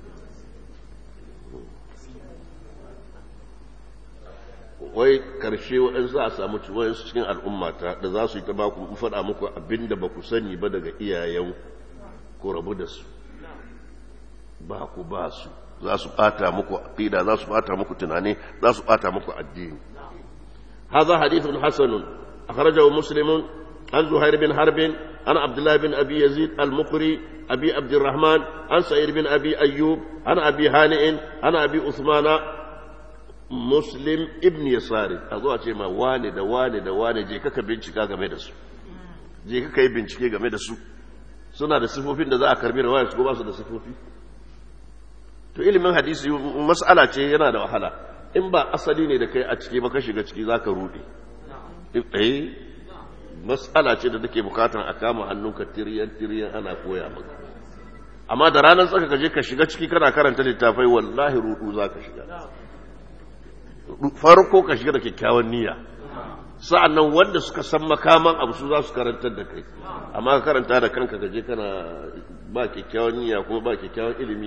wai karshe waɗansu a samu waɗansu cikin al'ummata da za su yi ta baku faɗa muku abin da ba ku sani ba daga iyayen ko rabu da su ba ku ba su za su bata muku aqida za su bata muku tunani za su bata muku addini hadha hadithun hasanun akhrajahu muslimun an zuhair bin harb an abdullah bin abi yazid al-muqri abi abd الرحمن عن سعيد بن ابي ايوب عن ابي هانئ عن ابي عثمان مسلم ابن يسار azo a ce ma wane da wane da wane je kaka bincika game da su je kaka yi bincike game da su suna da sifofin da za a karbi rawaya su ko ba su da sifofi to ilimin hadisi mas'ala ce yana da wahala in ba asali ne da kai a ciki ba ka shiga ciki zaka rude eh mas'ala ce da take bukatan a kama hannunka tiriyan tiriyan ana koya maka amma da ranar tsaka ka je ka shiga ciki kana karanta littafai wallahi rudu za ka shiga farko ka shiga da kyakkyawan niyya sa'annan wanda suka san makaman abu su za su karantar da kai amma ka karanta da kanka ka je kana ba kyakkyawan niyya kuma ba kyakkyawan ilimi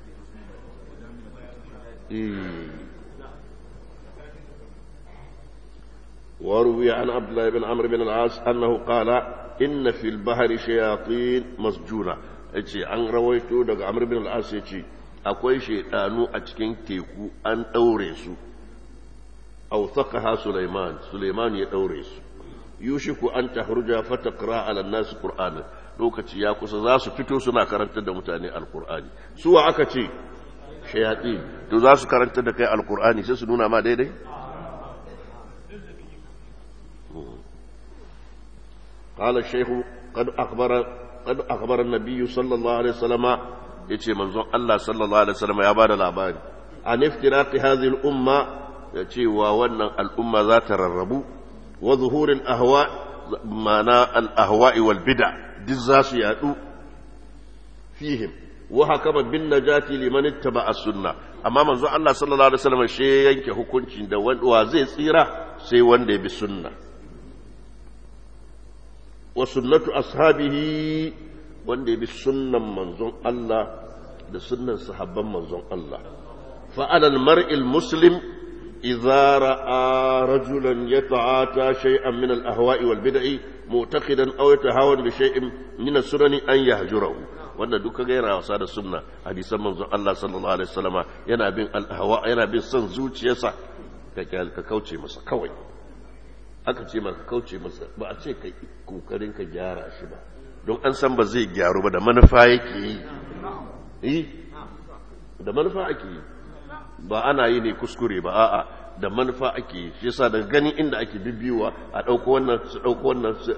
وروي عن عبد الله بن عمرو بن العاص انه قال ان في البحر شياطين مسجونه yace an rawaito daga Amr bin al-As yace akwai shedanu a cikin teku an daure su awthaqaha Sulaiman Sulaiman ya daure su yushiku an tahruja fataqra ala an-nas qur'ana lokaci ya kusa za su fito suna karantar da mutane alqur'ani suwa aka ce shayatin to za su karantar da kai alqur'ani sai su nuna ma daidai قال الشيخ قد أخبر قد أخبر النبي صلى الله عليه وسلم يتي منظور الله صلى الله عليه وسلم يا بار الأبان عن افتراق هذه الأمة يتي وونا الأمة ذات الربو وظهور الأهواء معنى الأهواء والبدع دزاس يأتو فيهم وحكم بالنجاة لمن اتبع السنة amma manzo Allah sallallahu alaihi wasallam shi yanke hukuncin da wa zai tsira sai wanda ya bi sunna wa sunnatu ashabihi wanda ya bi sunnan manzon Allah da sunnan sahabban manzon Allah fa alal mar'il muslim idza ra'a rajulan yata'ata shay'an min al-ahwa'i wal bid'i mu'taqidan aw yatahawan bi shay'in min as-sunani an yahjurahu wanda duka ga yana wasa da sunna hadisan manzon Allah sallallahu alaihi wasallama yana bin al-ahwa yana bin son zuciyarsa ka kauce masa kawai aka ce maka kauce masa ba a ce ka kokarin ka gyara shi ba don an san ba zai gyaru ba da manufa yake yi yi da manufa ake yi ba ana yi ne kuskure ba a'a da manufa ake yi shi yasa daga gani inda ake bibiyowa a ɗauko wannan su ɗauko wannan su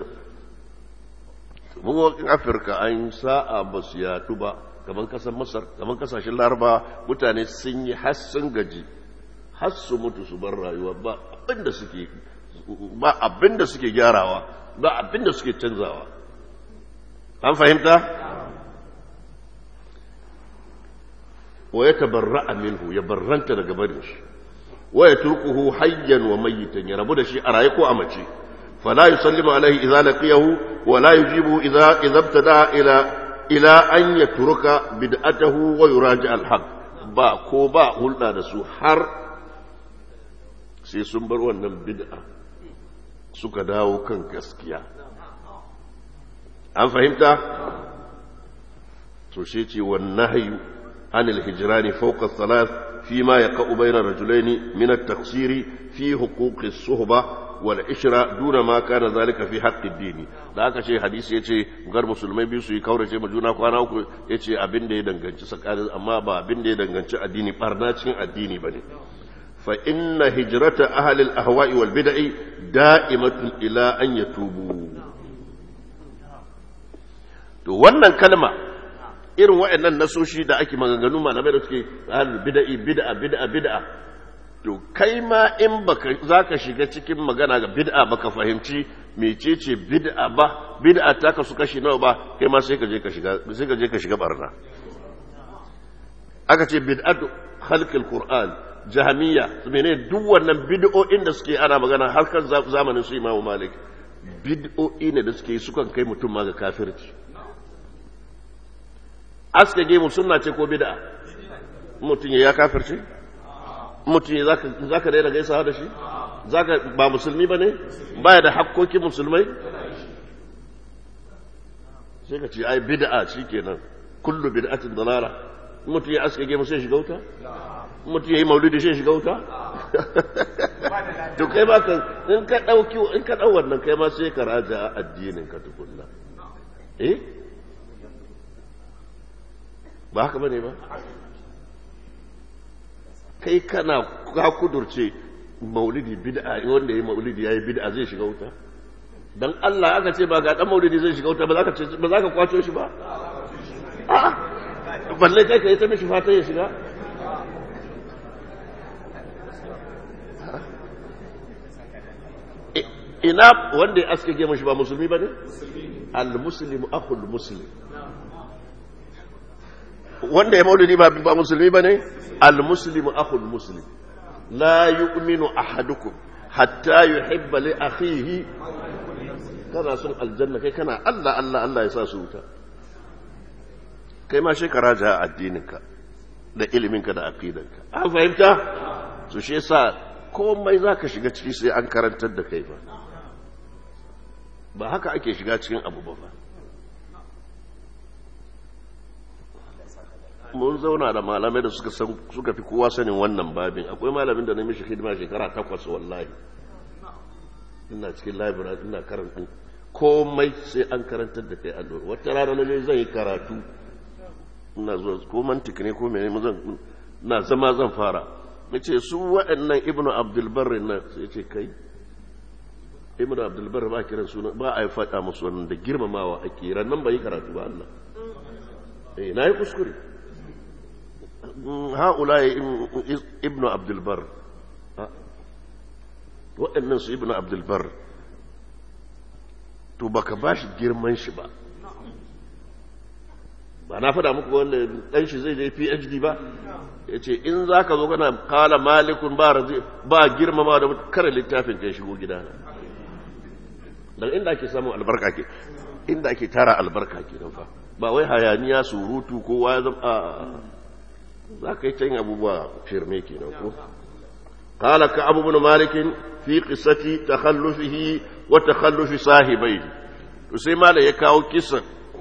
mun afirka an sa'a ba su yaɗu ba kamar kasar masar kamar kasashen laraba mutane sun yi har sun gaji har su mutu su bar rayuwa ba abinda suke ba abin da suke gyarawa ba abin da suke canzawa an fahimta wa ya tabarra minhu ya barranta daga barin shi wa ya turkuhu hayyan wa mayyitan ya rabu da shi a raye ko a mace fala yusallimu alaihi idza laqiyahu wa la yujibu idza idza ibtada ila ila an yatruka bid'atahu wa yuraji al-haq ba ko ba hulɗa da su har sai sun bar wannan bid'a suka dawo kan gaskiya an fahimta to shi ce wannan hayu an alhijirani fauka salat fi ma ya ka'u bainar rajulaini min at-taqsiri fi huquqi suhba wal ishra duna ma kana zalika fi haqqi dini da aka ce hadisi yace gar musulmai biyu su yi kaurace ma juna kwana uku yace abin da ya danganci tsakanin amma ba abin da ya danganci addini barna cikin addini bane فإن هجرة أهل الأهواء والبدع دائمة إلى أن يتوبوا to wannan kalma irin waɗannan nasoshi da ake maganganu malamai da suke ahlul bid'i bid'a bid'a bid'a to kai ma in baka zaka shiga cikin magana ga bid'a baka fahimci mecece bid'a ba bid'a ta kasu kashi nawa ba kai ma sai ka je ka shiga sai ka je ka shiga barna aka ce bid'atu khalqil qur'an jahamiya mene duk wannan bid'o'in da suke ana magana har kan zamanin su imamu malik bid'o'i ne da suke sukan kai mutum ma ga kafirci aske gemu sunna ce ko bid'a mutum ya kafirci mutum ya zaka daina gaisawa da shi zaka ba musulmi ba ne baya da hakkokin musulmai sai ka ce ai bid'a shikenan kullu bid'atin dalala mutum ya aske gemu sai shiga wuta mutum ya yi maulidi shi shiga wuta to kai ba ka in ka ɗauki in ka ɗau wannan kai ma sai ka raja addinin ka tukunna eh ba haka bane ba kai kana ka kudurce maulidi bid'a wanda ya yi maulidi ya yi bid'a zai shiga wuta dan Allah aka ce ba ga dan maulidi zai shiga wuta ba za ka ba za ka kwato shi ba a'a balle kai ka yi ta mishi fata ya shiga ina wanda ya aske gema shi ba musulmi ba ne? al-muslim akhul muslim wanda ya maulidi ba ba musulmi bane al muslimu akhul muslim la yu'minu ahadukum hatta yuhibba li akhihi kana son aljanna kai kana Allah Allah Allah ya sa su wuta kai ma shekara ja addininka da iliminka da aqidanka an fahimta su shi yasa komai zaka shiga ciki sai an karantar da kai ba ba haka ake shiga cikin abu ba fa mun zauna da malamai da suka san suka fi kowa sanin wannan babin akwai malamin da na mishi hidima shekara takwas wallahi ina cikin library ina karanta komai sai an karantar da kai allo wata rana na je zan yi karatu ina zuwa ko mantik ne ko mene zan na zama zan fara nace su waɗannan ibnu abdul barr nan sai ce kai ibnu abdul barr ba kiran suna ba a yi faɗa musu wannan da girmamawa ake ran nan ba yi karatu ba Allah eh na yi kuskure ha'ulaye ibnu abdulbar waɗannan su ibnu abdulbar to baka ba shi girman shi ba ba na faɗa muku wanda ɗan shi zai je phd ba ya ce in za ka zo kana kala malikun ba girmama da kare littafin kai shigo gida daga inda ake samun albarka ke inda ake tara albarka ke nan fa ba wai hayaniya surutu kowa ya zama za ka yi can abubuwa firme ke nan ko kala ka abubuwan malikin fi kisati ta hallufihi wa ta hallufi sahibai to sai mala ya kawo kisan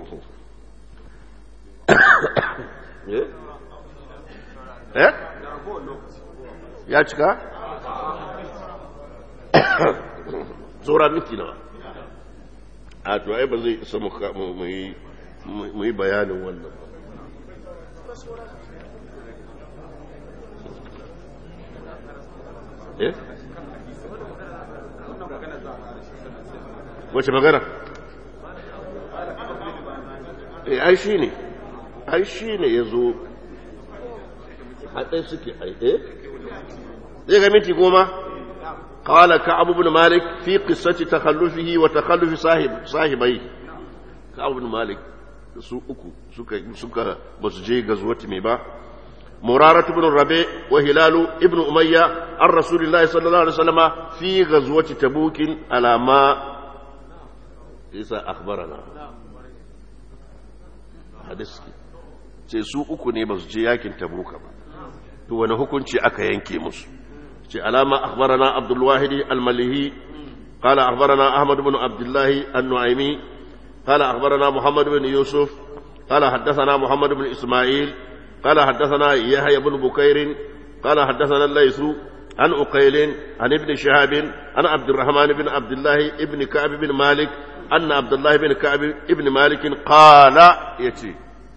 eh ya cika tsora miki nawa a to ai ba zai isa mu yi bayanin wannan eh wace magana eh ai shi ne ai shi ne ya zo haɗe suke ai eh zai ga minti goma قال كعب بن مالك في قصة تخلفه وتخلف صاحب صاحبيه كعب بن مالك su uku suka suka basu je gazuwati mai ba muraratu ibn rabi wa hilalu ibn umayya an rasulillahi sallallahu alaihi wasallama fi ghazwati tabuk ala ma isa akhbarana hadisi ce su uku ne basu je yakin tabuka ba to wani hukunci aka yanke musu ce alama akhbarana abdul wahidi al-malihi قال أخبرنا أحمد بن عبد الله النعيمي قال أخبرنا محمد بن يوسف قال حدثنا محمد بن إسماعيل قال حدثنا يحيى بن بكير قال حدثنا الليث عن أقيل عن ابن شهاب عن عبد الرحمن بن عبد الله ابن كعب بن مالك أن عبد الله بن كعب ابن مالك قال يتي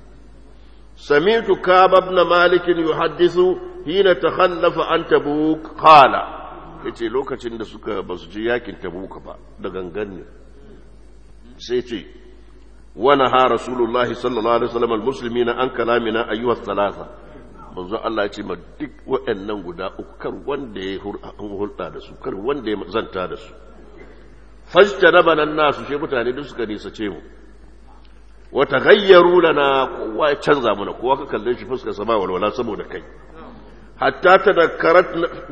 سمعت كعب بن مالك يحدث حين تخلف عن تبوك قال yace lokacin da suka ba su je yakin tabuka ba da gangan ne sai ce wani ha rasulullahi sallallahu alaihi wasallam almuslimina an kalamina ayyuha thalatha manzo Allah ya ce ma duk waɗannan guda uku kar wanda ya hulɗa da su kar wanda ya zanta da su fajtanaba nan nasu she mutane duk suka nisa ce mu wa taghayyaru lana kowa ya canza mana kowa ka kalle shi fuskar sama walwala saboda kai hatta tadakkarat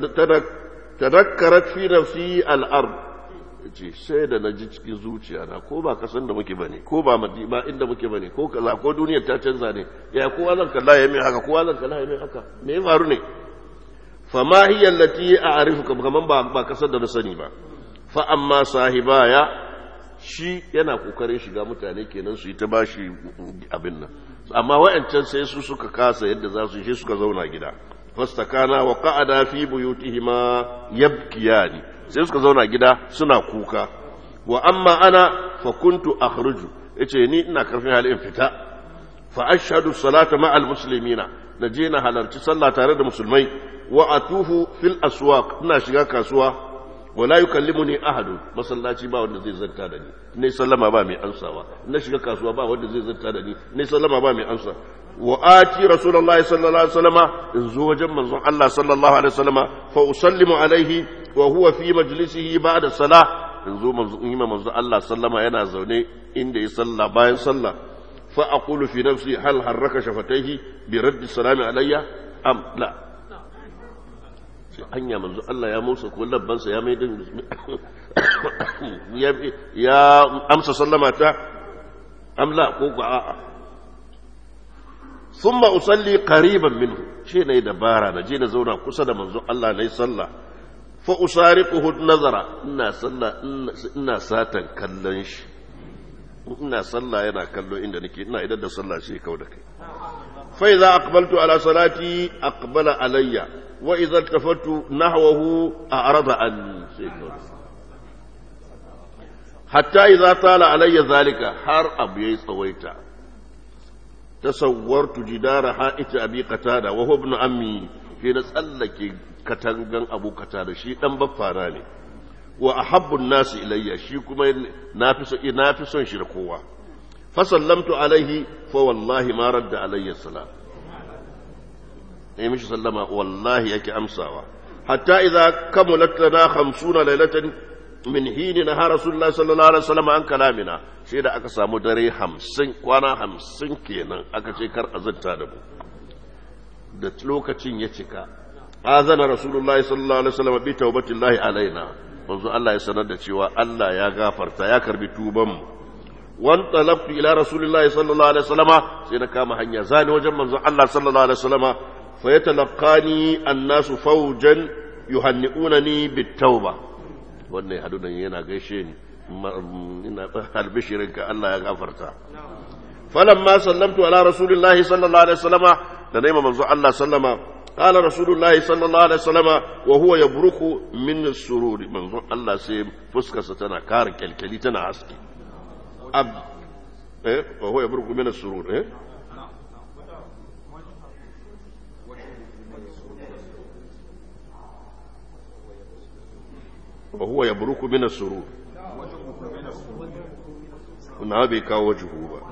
tadakkarat fi nafsi al-ard ce sai da na ji cikin zuciya na ko ba kasan da muke bane ko ba ba inda muke bane ko kaza ko duniyar ta canza ne ya kowa zan kalla ya mai haka kowa zan kalla ya mai haka me ya faru ne fa ma hiya allati a'rifuka kaman ba ba kasar da na sani ba fa amma sahibaya shi yana kokarin shiga mutane kenan su yi ta bashi abin nan amma wa'ancan sai su suka kasa yadda za su yi suka zauna gida fastakana wa qa'ada fi buyutihima yabkiyani sai suka zauna gida suna kuka wa amma ana fa kuntu akhruju yace ni ina karfin hali in fita fa ashhadu salata ma'al muslimina naje na halarci sallah tare da musulmai wa atufu fil aswaq ina shiga kasuwa wala yukallimuni ahadu masallaci ba wanda zai zanta da ni ne sallama ba mai ansawa na shiga kasuwa ba wanda zai zanta da ni ne sallama ba mai ansa wa ati rasulullahi sallallahu alaihi wasallama in zo wajen manzon Allah sallallahu alaihi wasallama fa usallimu alaihi wa huwa fi majlisihi ba'da salah in zo manzon in manzon Allah sallama yana zaune inda ya salla bayan sallah فأقول في نفسي هل حرك شفتيه برد السلام علي أم لا hanya manzo Allah ya musa ko labbansa ya mai din ya amsa sallama ta amla ko ko a'a thumma usalli qariban minhu shi ne dabara na je na zauna kusa da manzo Allah nayi sallah fa usariquhu nazara ina sallah ina satan kallon shi ina sallah yana kallo inda nake ina idan da sallah shi kau da kai fa idza aqbaltu ala salati aqbala alayya wa idza iltafattu nahwahu a'rada an hatta idza tala alayya zalika har abu yayi tsawaita tasawwartu jidara ha'ita abi qatada wa huwa ibn ammi fi na tsallake katangan abu qatada shi dan baffana ne wa ahabbun nasi ilayya shi kuma nafi so nafi son shi da kowa fa sallamtu alaihi fa wallahi ma radda alayya salam ne mishi sallama wallahi yake amsawa hatta idza kamulat lana 50 laylatan min hini na rasulullahi sallallahu alaihi wasallam an kalamina sai da aka samu dare 50 kwana 50 kenan aka ce kar azanta da mu da lokacin ya cika azana rasulullahi sallallahu alaihi wasallam bi tawbatillahi alaina manzo Allah ya sanar da cewa Allah ya gafarta ya karbi tuban mu wan talabtu ila rasulillahi sallallahu alaihi wasallama sai na kama hanya zani wajen manzo Allah sallallahu alaihi wasallama fa yatalaqani annasu fawjan yuhanni'unani bitawba wannan hadu nan yana gaishe ni ina albishirin ka Allah ya gafarta falamma sallamtu ala rasulillahi sallallahu alaihi wasallama da naima manzo Allah sallama قال رسول الله صلى الله عليه وسلم وهو يبرك من السرور من الله سي فسكا ستنا كار كلكلي تنا عسكي أب إيه وهو يبرك من السرور إيه وهو يبرك من السرور na bai kawo wajuhu ba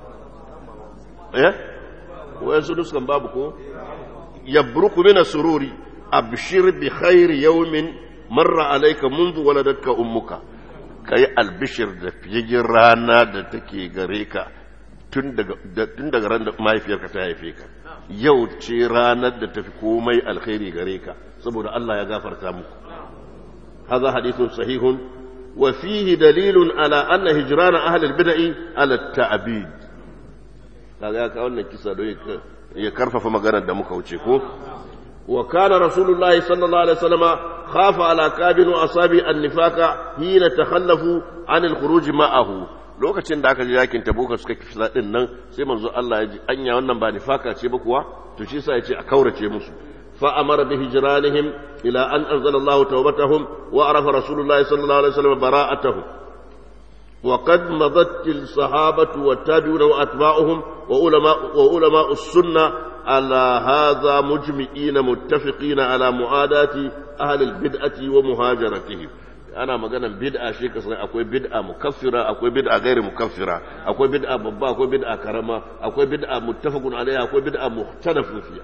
eh wayansu nuskan babu ko يبرك من السرور أبشر بخير يوم مر عليك منذ ولدتك أمك كي البشر da fiyayyen rana da take gare ka tun daga ran da mahaifiyarka ta haife ka yau ce ranar da tafi komai alkhairi gare ka saboda Allah ya gafarta muku هذا حديث صحيح وفيه دليل على أن هجران أهل البدع على التعبيد kaga ka wannan kisa don ya karfafa maganar da muka wuce ko wa kana rasulullahi sallallahu alaihi wasallam khafa ala kabin wa asabi an-nifaka hina takhallafu an al-khuruj ma'ahu lokacin da aka ji yakin tabuka suka kisa din nan sai manzo Allah ya ji anya wannan ba nifaka ce ba kuwa to shi yasa ya ce a kaurace musu fa amara bi hijranihim ila an anzala Allah tawbatahum wa arafa rasulullahi sallallahu alaihi wasallam bara'atahum وقد مضت الصحابة والتابعون وأتباعهم وعلماء, وعلماء السنة على هذا مجمعين متفقين على معاداة أهل البدعة ومهاجرتهم ana maganan bid'a shi ka akwai bid'a mukaffira akwai bid'a gairi mukaffira akwai bid'a babba akwai bid'a karama akwai bid'a muttafaqun alaiha akwai bid'a mukhtalafun fiha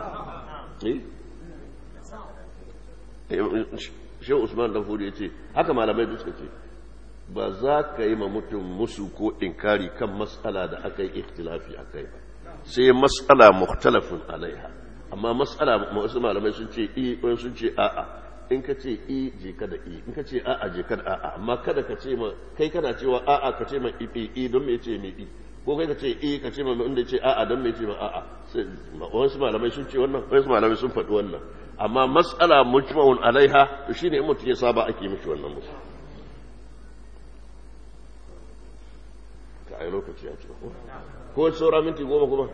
eh Shehu Usman Danfodi yace haka malamai duk suka ce ba za ka yi ma mutum musu ko inkari kan matsala da aka yi ikhtilafi a kai ba sai matsala mukhtalafin alaiha amma matsala wasu malamai sun ce i wani sun ce a'a in ka ce i je ka da i in ka ce a'a je ka da a'a amma kada ka ce ma kai kana cewa a'a ka ce ma i i don me ce me i ko kai ka ce i ka ce ma inda ce a'a don me ce ma a'a wasu malamai sun ce wannan wasu malamai sun faɗi wannan amma matsala mujma'un alaiha to shine in mutum ya saba ake mishi wannan musu a yi lokaci ya ce ko ko saura minti goma kuma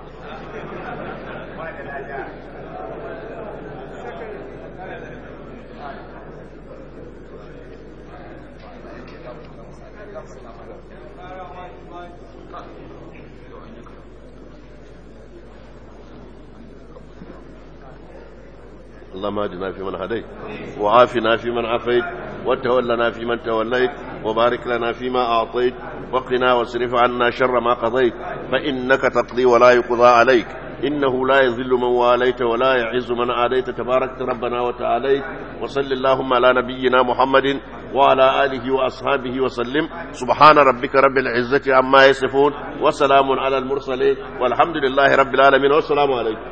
اللهم اهدنا فيمن هديت وعافنا فيمن عافيت وتولنا فيمن توليت وبارك لنا فيما أعطيت وقنا واصرف عنا شر ما قضيت فإنك تقضي ولا يقضى عليك إنه لا يذل من واليت ولا يعز من عاديت تبارك ربنا وتعاليت وصل اللهم على نبينا محمد وعلى آله وأصحابه وسلم سبحان ربك رب العزة عما يصفون وسلام على المرسلين والحمد لله رب العالمين والسلام عليكم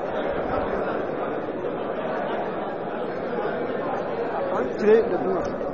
Today, the